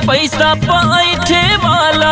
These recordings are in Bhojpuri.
पैसा पैठे वाला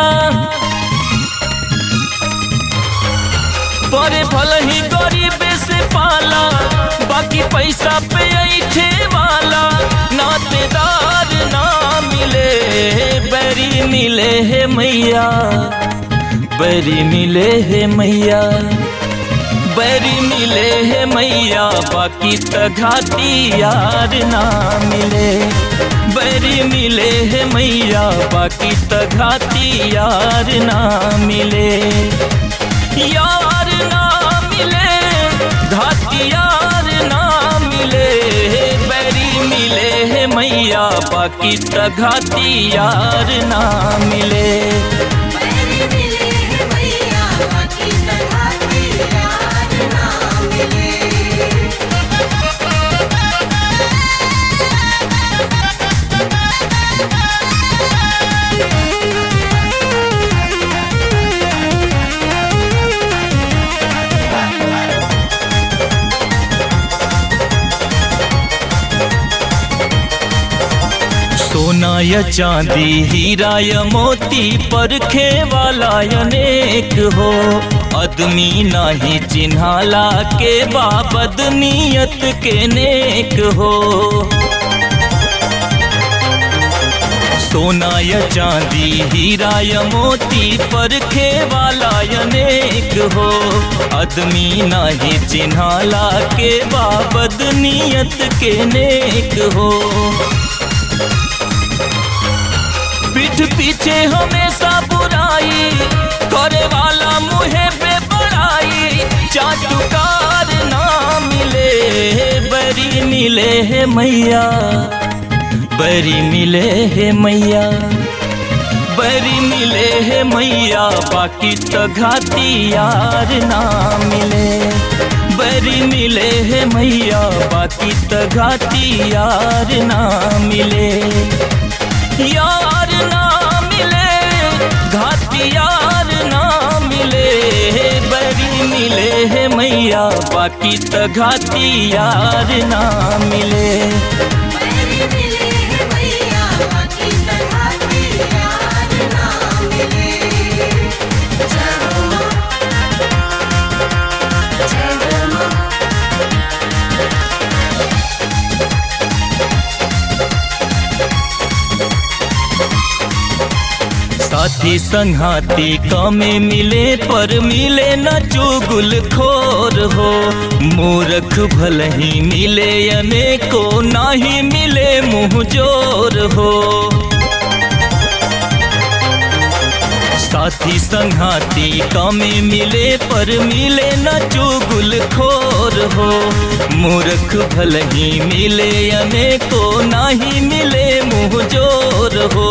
परे भल ही गरीब से पाला बाकी पैसा पे ऐठे वाला नातेदार ना मिले बैरी मिले है मैया बैरी मिले है मैया बैरी मिले है मैया बाकी त घाटी यार ना मिले बैरी मिले है मैया बाकी त घाटी यार ना मिले यार ना मिले घाटी यार ना मिले बैरी मिले है मैया बाकी त घाटी यार ना मिले बैरी मिले हैं भैया बाकी तरह के यार ना मिले सोना या चांदी हीरा या मोती परखे वाला अनेक हो आदमी नाही चिन्हाला के बाबद नियत के नेक हो सोना या चांदी हीरा या मोती परखे वाला अनेक हो आदमी नाही चिन्हाला के बाबद नियत के नेक हो पीठ पीछे हमेशा बुराई करे वाला मुहे पे बड़ाई चाटुकार ना मिले बरी मिले है मैया बरी मिले है मैया बरी मिले है मैया बाकी तो घाटी यार ना मिले बरी मिले है मैया बाकी तो घाटी यार ना मिले यार ना मिले घाटी यार ना मिले बड़ी मिले है मैया बाकी तो घाटी यार ना मिले बैरी मिले हैं भैया बाकी तरह के यार ना मिले जय हो माँ जय हो माँ साथी संघाती कमे मिले पर मिले न चुगुल खोर हो मूर्ख भल ही मिले अनेको नाही मिले मुँह जोर हो साथी संघाती कमे मिले पर मिले न चुगुल खोर हो मूर्ख भल ही मिले अनेको नाही मिले मुँह जोर हो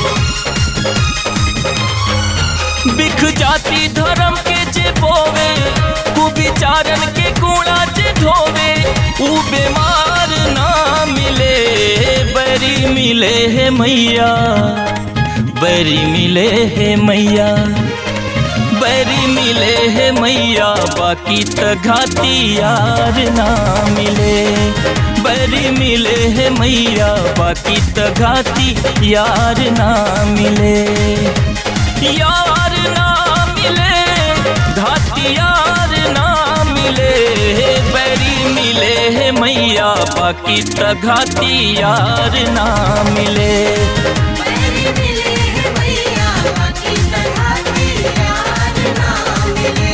बिख जाति धर्म के जे बोवे कुविचारन के कूड़ा जे ढोवे ऊ बीमार ना मिले बरी मिले है मैया बरी मिले है मैया बरी मिले है मैया बाकी त घाटी यार ना मिले बरी मिले है मैया बाकी त घाटी यार ना मिले यार ना मिले घाटी यार ना मिले बैरी मिले है मैया बाकी त घाटी यार ना मिले बैरी मिले हैं भैया बाकी तरह के यार ना मिले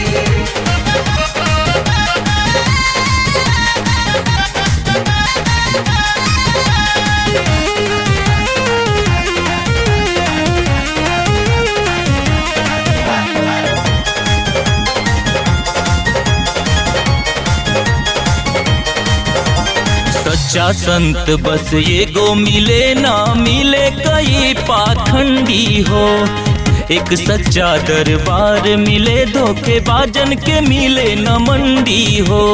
सच्चा संत बस ये गो मिले ना मिले कई पाखंडी हो एक सच्चा दरबार मिले धोखेबाजन के मिले न मंडी हो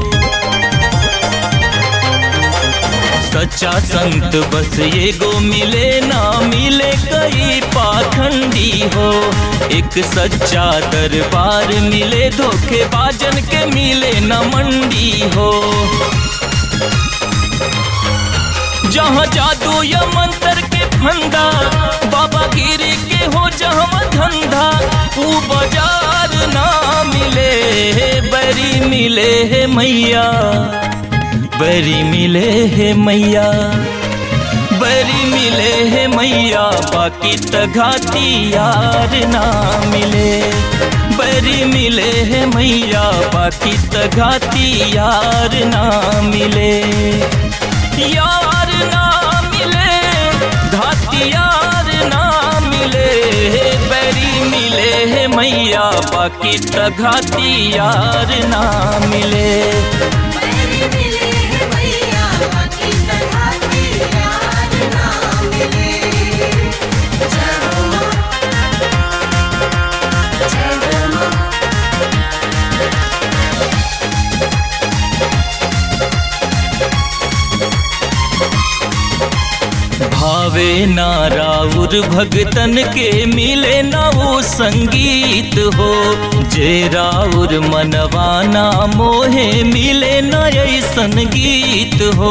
सच्चा संत बस ये गो मिले ना मिले कई पाखंडी हो एक सच्चा दरबार मिले धोखेबाजन के मिले न मंडी हो जहाँ जादू या मंत्र के फंदा बाबा गिरी के हो जहवा धंधा ऊ बाजार ना मिले बरी मिले है मैया बरी मिले है मैया बरी मिले है मैया बाकी तघाती यार ना मिले बरी मिले है मैया बाकी तघाती यार ना मिले यार ना मिले घाती यार ना मिले बरी मिले है मैया बाकी तघाती यार ना मिले बैरी मिले हैं मैया बाकी तरह के यार ना मिले जय हो माँ जय हो माँ भावे ना राउर भगतन के मिले ना वो संगीत हो जे राउर मनवाना मोहे मिले ना ऐसन गीत हो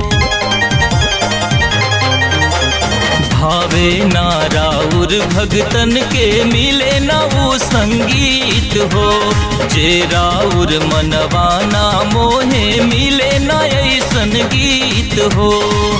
भावे ना राउर भगतन के मिले ना वो संगीत हो जे राउर मनवाना मोहे मिले ना ऐसन गीत हो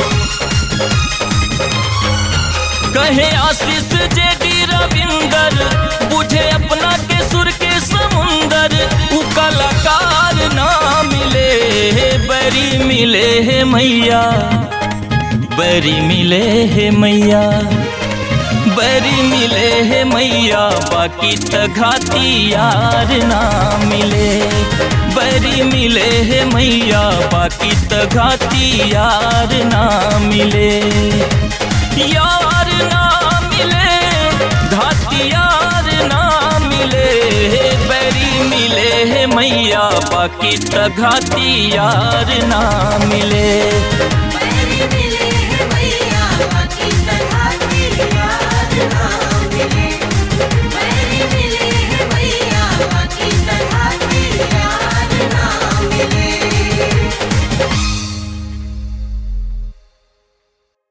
कहे आशीष जे डी रविंदर बुझे अपना के सुर के समुंदर उ कलाकार ना मिले बरी मिले है मैया बरी मिले है मैया बरी मिले है मैया बाकी तघाती यार ना मिले बरी मिले है मैया बाकी तघाती यार ना मिले यार ना मिले घाती यार ना मिले बरी मिले है मैया बाकी तघाती यार ना मिले